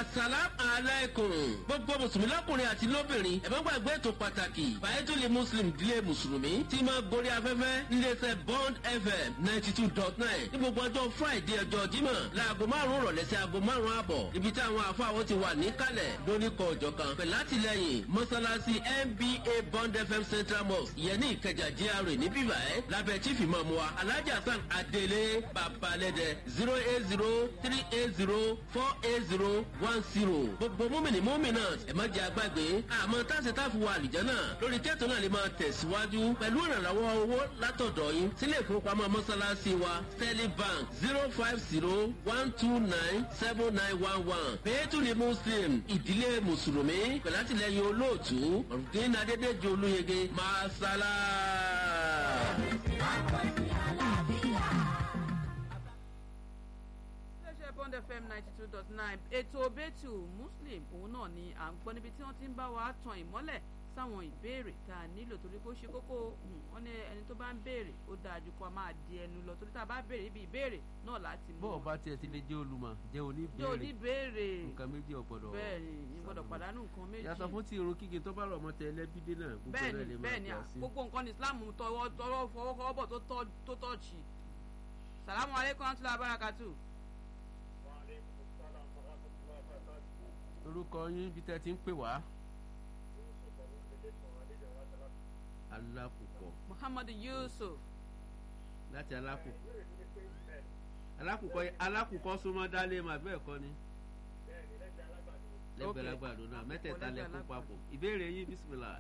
asalam alaykum gbogbo mùsùlùmí lọ́kùnrin àti lóbìnrin ẹ má gbàgbé ètò pàtàkì bàyẹ́tùlì muslim dílé mùsùlùmí tí máa gorí afẹ́fẹ́ níléeṣẹ́ bond fm ninety two dot nine ní gbogbo ọjọ́ friday ọjọ́ jímọ̀ láago márùn-ún rọ̀lẹ́ sí aago márùn-ún àbọ̀ ibi tí àwọn àfáwọn ti wà níkàlẹ̀ lóníkọ̀ ọ̀jọ̀ kan pẹ̀lú àtìlẹyìn mọ́sálásí nba bond fm central mosque ìyẹn ní ìkẹjà gra ní bíbá ẹ̀ lábẹ́ chief imam wa alhaji hasan adele babalẹ́dẹ zero eight zero three eight zero four eight zero one zero gbogbo múmìnì múmìnà ẹ̀ má jẹ́ àgbàgbé àmọ́ táṣe táfi wà àlìjẹ́ náà lórí kẹ́tọ̀ náà lè máa tẹ̀síwájú pẹ̀lú ìrànlọ́wọ́ owó látọ̀dọ̀ yín sílé ìfowópamọ́ mọ́sálásí wa sterling bank zero five zero one two nine seven nine one one pẹ̀lú ní muslim ìdílé mùsùlùmí pẹ̀lú àtìlẹyìn olóòtú ọ̀rùndín adédèjì olóyege máa sálá. iléeṣẹ́ bond fm ninety two dot nine ètò bẹ́tù muslim òun náà ni à ń gbọ́ níbi tí wọ́n ti ń bá wa tan ìmọ́lẹ̀ sáwọn ìbéèrè tá a nílò torí kó ṣe kókó wọn ní ẹni tó bá ń béèrè ó dáa ju kó a máa di ẹnu lọ torí tá a bá béèrè ibi ìbéèrè náà láti mú bó o bá tiẹ̀ ti lè jẹ́ olùmọ̀ jẹ́ jẹ́ oníbèrè oníbéèrè nǹkan méjì ọ̀gbọ́dọ̀ bẹ́ẹ̀ ni ìgbọ́dọ̀ pàdánù nǹkan méjì yàtọ̀ fún ti irun kíkì tó bá rọ̀ mọ́ tẹ ẹlẹ́bídé náà gbogbo bẹ́ẹ̀ rẹ̀ ni lè máa bẹ́ẹ̀ ni gbà à, sí. gbogbo nǹkan ní islam tọwọ́ tọwọ́ fọwọ́ bọ̀ tó tọ́- tó tọ́ọ̀chì salamu aleykum wa rahmatulahi wa barakatu. orúkọ yín bí tẹ́ ti ń pè wá. alákùkọ muhammadu yusuf láti alákùkọ alákùkọ alákùkọ súnmọ́ dálé mà bẹ́ẹ̀ kọ́ ni lẹ́gbẹ̀ẹ́ lágbàdo náà mẹ́tẹ̀ẹ̀ta Lẹ́gbẹ̀ẹ́ lẹ́kún lágbàdo. papọ̀ ìbéèrè yín bísímìlà.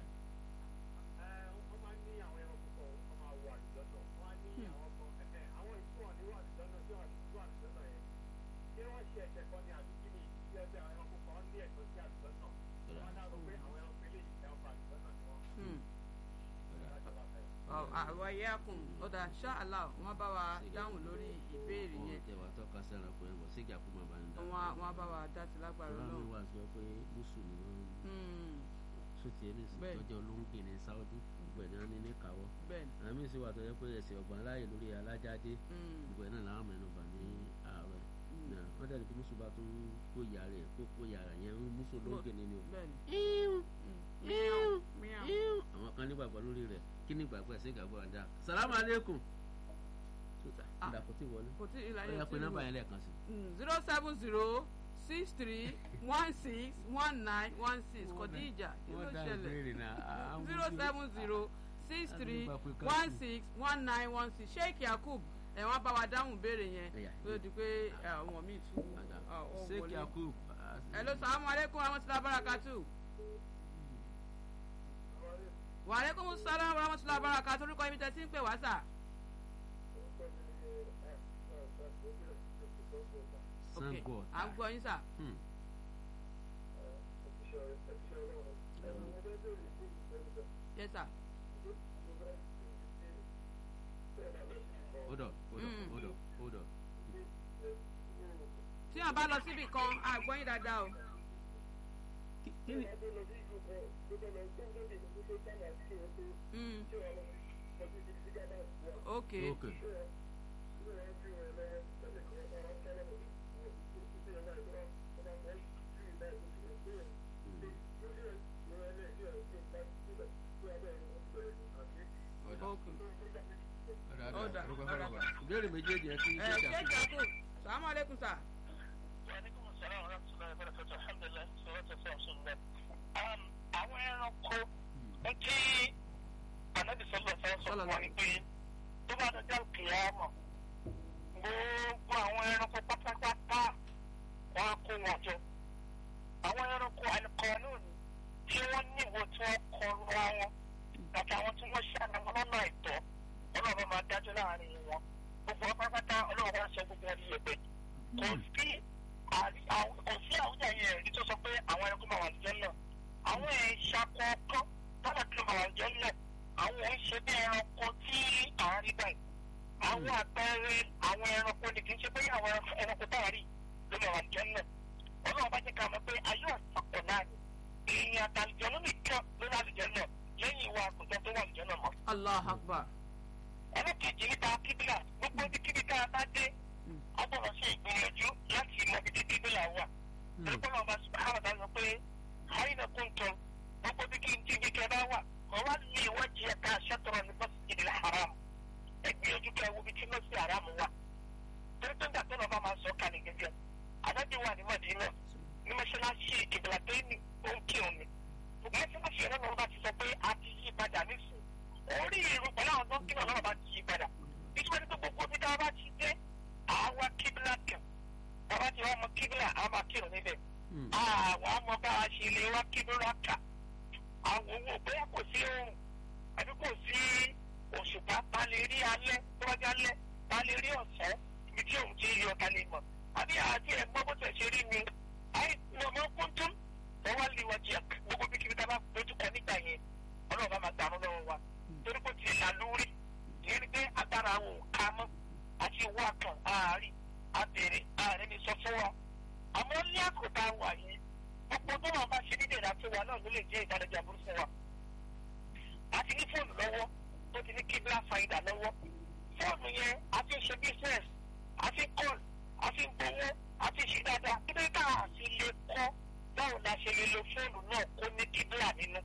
àwọn ẹ̀yẹ́kùn ọ̀dà ṣáàlà wọ́n bá wa dáhùn lórí ìbéèrè wọn yẹn tẹ wà tọ́ka sí ẹranko ẹ̀ bọ̀ sígà kó máa bá ń dá. wọ́n wọ́n bá wa dá sí lágbára ọlọ́run mi náà. wà sọ pé mùsùlùmí wọn sọtì ẹni sì Bẹ́ẹ̀. tọ́jú olóńgbè ní sáúdí gbogbo ẹ̀ náà ní ní káwọ́. bẹ́ẹ̀ ni àmì sì wà tó yẹ pé ẹsẹ̀ ọ̀gbọ̀n láàyè lórí alájáde Mm, gbogbo ẹ̀ náà làwọn mẹ́nu bà ní àárọ̀ mm, náà wọ́n dẹ̀ ní kí mùsùlùmí bá tún kó ìyá rẹ̀ kó kó ìyá rẹ̀ yẹn mùsùlùmí olóńgbè ní ni o. bẹ́ẹ̀ ni. Mm, miau, miau. àwọn kan nígbàgbọ́ lórí rẹ̀ kí nígbàgbọ́ ẹ̀sìn ìgbàgbọ́ àdá. salamu aleykum. Ah. ìdàkọ̀ tí wọlé. kò tí ì ó láyé yẹ tí pé ì nọ́mbà wò. yẹn lẹ́ẹ̀kan sí. zero seven zero six three one six one nine one six kọ̀díjà kí ló ṣẹlẹ̀ zero seven zero six three one six one nine one six sheikh yakub ẹ̀ wọ́n bá wa dáhùn béèrè yẹn Ẹ̀yà. ló di pé ẹ̀, àwọn míì tún ọ̀ ọ̀ sheikh wọlé. yakub. hello salamu aleykum rahmatulah barakatu. wa aleykum salam rahmatulah barakatu orúkọ ibi tẹ́ ti ń pè wá sà. ok sango. à ń gbọ́ yín sà. Hmm. yes sà. hold on hold on Mm. hold on hold on. tí wọn bá lọ síbi kan à gbọ́ yín dáadáa o. kí kí ni. Mm. ok ok ok. ọ̀dà Ọ̀dà, ọ̀dà. ìbéèrè méjèèjì ẹ ti ẹ sheikh sheikh yakub. yakub salamu aleykum sà. Wàhálẹ́kùn sọ̀rọ̀ ọ̀rọ̀ tó lọ́wọ́ ìbára kọ́tọ̀ alhamdulilayi sọ̀rọ̀ tó fẹ́ ọ̀ṣun lẹ́. Àwọn ẹranko ń tí ànábì sọ́lọ̀ fẹ́ sọ fún wa ni pé tó bá dọjọ́ kìlámọ̀ gbogbo àwọn ẹranko pátápátá wọn á kó wọn jọ. Àwọn ẹranko àlùkọ́nù tí wọ́n ní ìwò tí wọ́n kọ ra wọn àti àwọn tí wọ́n ṣàna wọn lọ́nà àìtọ́ ọlọ́run máa dájọ́ láàrin wọn. Gbogbo wọn pátápátá ọlọ́run wá sọ gbogbo wọn ní ẹgbẹ́ kò sí àrí- àwọn- kò sí àwùjọ yẹn ẹ̀rí tó sọ pé àwọn ẹranko máa wà lójẹ́ náà àwọn ẹ̀ṣà kọ̀ọ̀kan tọ́lá tó máa wà lójẹ́ náà àwọn ẹ̀ ń ṣe bí ẹranko tí à ń rí báyìí àwọn àpẹẹrẹ àwọn ẹranko ni kì í ṣe pé àwọn ẹranko tá a rí ló máa wà lójẹ́ náà ọlọ́run bá jẹ́ ká mọ̀ pé ayé àpapọ̀ náà ni èèyàn àtàlùjọ ló nìkan ló wà lójẹ́ náà lẹ́yìn ìwà àkùtàn tó wà lójẹ́ náà mọ́ allah akbar. ẹlẹ́kejì níta kíbílà gbogbo ibi kíbi tá a bá dé a gbọ́dọ̀ ṣe ìgbìyànjú láti mọ ibi tí kíbílà wà ẹgbẹ́ náà bá sùpàrọ̀ dá lọ pé àyìnà kún tán gbogbo bí kí n jí bí kẹ bá wà wọ́n wá ní ìwọ́n jí ẹ̀ka aṣọ́tọ̀rọ̀ ní mọ́sídìí haram ẹgbẹ́ ojú kẹ wo bí tí mọ́sí haram wà torí pé nígbà tó lọ́ bá máa sọ kalẹ̀ gẹ́gẹ́ àdájọ́ wà ní mọ̀dínà ní mọ́ṣáláṣí ìkìbìlà tó ní ó ń kírun ni mọ́ṣáláṣí ẹ̀rọ náà bá ti sọ pé a ti yí padà nísìn orí irun pẹ̀lú àwọn tó ń kírun náà bá ti yí padà ìtumọ̀ ní pé gbogbo bí táwa bá ti dé àwa kíbìlà kan bàbá ti wá mọ kíbìlà àwọn máa kírun níbẹ̀ àwọn ọmọ bá a ṣe lè wá kíbìlà kà àwọn owó bóyá kò sí oòrùn àbí kò sí òṣùpá ta lè rí alẹ́ tó wájú alẹ́ ta lè rí ọ̀sán ibi tí òun ti yọ ta lè mọ̀ àbí àti ẹ̀gbọ́n bó tẹ̀ ṣe rí mi àì lọ́mọ kúntùn wọ́n wá lè wọ́n jẹ gbogbo bí kíbi tá a bá dojú kọ nígbà yẹn ọlọ́run bá máa dàrú lọ́wọ́ wa torí kò tiẹ̀ là lórí ìyẹn ni pé agbára àwọn òǹkà mọ́ àti ìwọ àkàn àárín àbèrè ààrẹ mi sọ fún wa àmọ́ ní àkótá wà yìí gbogbo tó wọn bá ṣe ní ìdèrè àti wa náà ló lè jẹ́ ìdánilẹ́jà burú fún wa àti ní fóònù lọ́wọ́ tó ti ní kíbla fàyídà lọ́wọ́ fóònù yẹn àti ṣe business àti call àti gbowó àti ṣe dáadáa kíbi ká àti lè kọ́ báwo la ṣe lè lo fóònù náà kó ní kíbla nínú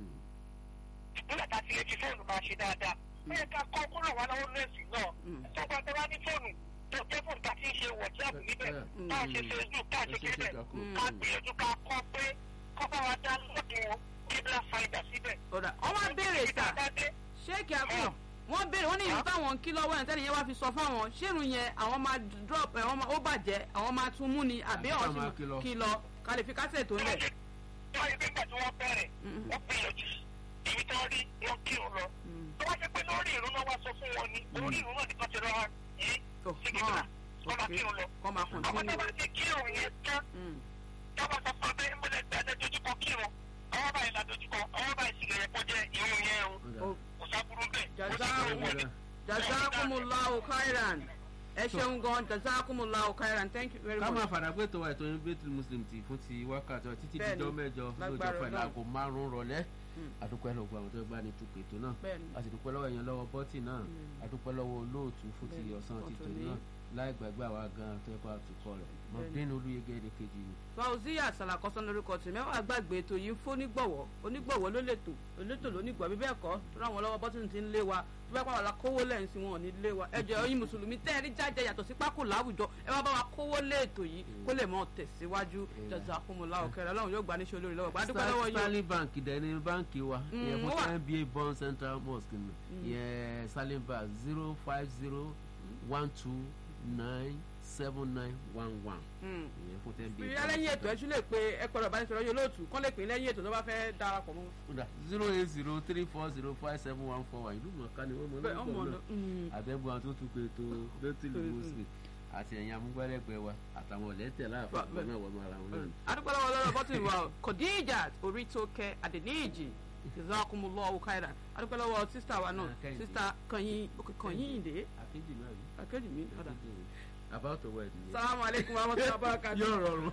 nígbà tá a ti lè fi fóònù máa ṣe dáadáa bẹ́ẹ̀ ká kọ́ kúrò wá lọ́wọ́ nọ́ọ̀sì náà tó bá tó bá ní fóònù tó jẹ́ fóònù tá a ti ń ṣe wọ̀tíàpù níbẹ̀ tá a ṣe facebook tá a ṣe kébẹ̀ ká gbìyànjú ká kọ́ pé kọ́ bá wa dá lọ́dún kíbla fàyídà síbẹ̀. ọ̀dà wọ́n wá béèrè sà ṣéèkì àbúrò wọ́n béèrè wọ́n ní ìlú táwọn ń kí lọ́wọ́ ẹ̀ tẹ́lẹ̀ yẹn wá fi sọ fáwọn ṣérun yẹn àwọn máa drop ẹ̀ wọ́n máa ó bàjẹ́ àwọn máa tún mú ni àbí Àbí àwọn ká máa sì kí lọ. kí lọ ká lè fi kásẹ̀ tó lẹ̀. wọ́n yẹ nígbà tí wọ́n bẹ̀rẹ̀ wọ́n gbìyànjú ibi tí wọ́n rí wọ́n kírun lọ. tó bá ṣe pé lórí ìrún náà wá sọ fún wọn ni orí ìrún náà nìkan ti rọra yìí tó sí kíkà wọ́n máa kírun lọ. kọ́ máa àwọn kọ̀ntínú. tó bá ti kírun yẹn tán tọ́ba sọ fún abẹ́ ìmọ̀lẹ̀ gbẹ́dẹ́ dojúkọ kírun ọwọ́ báyìí la dojúkọ ọwọ́ báyìí sì lè yẹ kó jẹ́ ìrún yẹn o kò sábúrú bẹ́ẹ̀. Jazakum- jazakumullahu khairan ẹ ṣeun gan jazakumullahu khairan thank you very ká máa much. fàdà pé tó wa ètò yín bẹ́tù muslim ti fún ti wákàtí ọ títí Bẹ́ẹ̀ni, díjọ́ mẹ́jọ lóòjọ́ lágbára pẹ̀lú Ọlọ́run. aago márùn-ún rọ̀lẹ́ Mm. àdúpẹ́ lọ́gbọ̀ àwọn tó bá ní tukọ̀ ètò náà Bẹ́ẹ̀ni. a sì dúpẹ́ lọ́wọ́ èèyàn lọ́wọ́ bọ́tì náà àdúpẹ́ lọ́wọ́ olóòtú fún ti Bẹ́ẹ̀ni, ọ̀sán ti ọ̀tún tòní ní. náà láì gbàgbé àwa gan tó ẹ̀kọ́ àtúkọ̀ rẹ̀ mọ̀bínú olúyege èdè kejì ni. fauziya salakọsán lórúkọ tí mẹ́wàá gbàgbé ètò yìí ń fónígbọ̀wọ́ onígbọ̀wọ́ ló lètò olétò lónígbọ̀ bí bẹ́ẹ̀ kọ́ tó ráwọn lọ́wọ́ bọ́tún ti ń lé wa tó bá pàwọn la kówó lẹ́yìn sí wọn ò ní lé wa ẹ jẹ́ ọyìn mùsùlùmí tẹ́ ẹ rí jáde yàtọ̀ sí pákó láwùjọ ẹ bá bá wa kówó lé ètò yìí kó lè mọ tẹ̀síwájú jazakumullahu khairan ọlọ́run yóò gbà níṣẹ́ olórí lọ́wọ́ gbàdúgbò lọ́wọ́ yìí stanley bank dẹ̀ ní báǹkì wa Mm, ìyẹn ó fún wà. nba bond central mosque ni ìyẹn stanley bank zero five zero one two nine seven nine one one Mm. ìyẹn fún nba bí lẹ́yìn ètò ẹ tún lè pe ẹ pẹ̀lú ọ̀bánisọ̀rọ̀ yóò lóòtú kọ́ lè pè é lẹ́yìn ètò tó bá fẹ́ darapọ̀ mọ́ wọn. zero eight zero three four zero five seven one four one ìlú mọ̀ọ́ká ni wọ́n mọ̀ bẹ́ẹ̀ ọmọ lọ́gbọ̀n ọ̀nà náà àbẹ̀bọ̀ àwọn tó tún pé tó bẹ́tìlì mosque àti ẹ̀yìn amúgbálẹ́gbẹ̀ẹ́ wa àtàwọn ọ̀lẹ́tẹ̀ láàfin àgbẹ̀ náà wọ́n máa ra wọn náà. adúpẹ́ lọ́wọ́ lọ́rọ̀ bọ́tìnì wa o kòdíjà orí tó kẹ àdéníjì jazakumullahu khairan adúpẹ́ lọ́wọ́ sísítà wa náà Ah, Kẹ́hìndé. sísítà kànyìn kànyìn ìdè akéjì náà ni akéjì mi ọ̀dà. akéjì ni about the word ni. salamu aleykum wa rahmatulahi wa barakatuh. yóò rọrùn.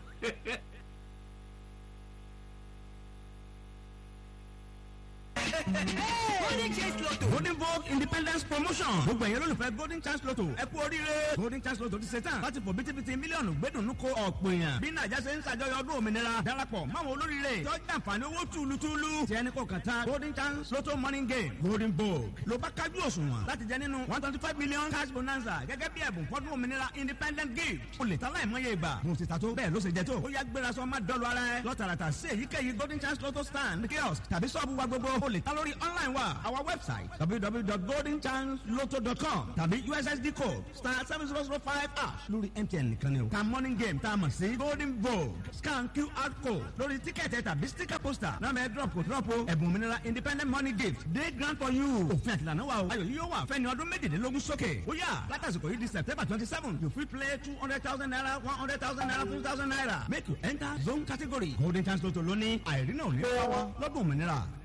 golden chance lotto golden vogue independence promotion gbogbo ẹ̀yẹ́ lólùfẹ́ golden chance lotto ẹ kú oríire golden chance lotto ti ṣe tán láti fò bítíbitì mílíọ̀nù gbẹ́dùnú ko ọ̀pọ̀ èèyàn bí nàìjà ṣe ń ṣàjọyọ̀ ọdún òmìnira darapọ̀ máwọn olóríire tí ó jẹ́ àǹfààní owó túlùtúlù tí ẹni kò kàn tán golden chance lotto morning game golden vogue ló bá kájú òṣùwọ̀n láti jẹ nínú one twenty five million cash bonanza gẹ́gẹ́ bí ẹ̀bùn fọ́dún òmìnira independent gift o lè ta láìmọye ìgbà mo ti ta tó bẹ́ẹ̀ ló ṣe jẹ tó ó yá gbéra sọ má dọ́lu ara ẹ lọ́tàràtà sí èyíkéyìí golden chance lotto stand kiosk tàbí sọ́ọ̀bù wa gbogbo o lè ta lórí online wa our website www.goldenchanceloto.com tàbí ussd code star seven zero zero five ash lórí mtn nìkan ni o ta morning game tá a mọ̀ sí golden vogue scan qr code lórí tíkẹ́ẹ̀tì tàbí sticker poster náà mẹ́ drop kò drop o ẹ̀bùn òmìnira independent money gift day grant for you òfin àtìlànà wa o ayọ̀ yìí yóò wà fẹ́ni ọdún méjìdínlógún sókè ó yà látàsìkò yìí di september twenty seven you fit play two hundred thousand naira one hundred thousand naira two thousand naira make you enter zone category golden chance lotto lónìí àìrí náà ò ní bá wa lọ́dún òmìnira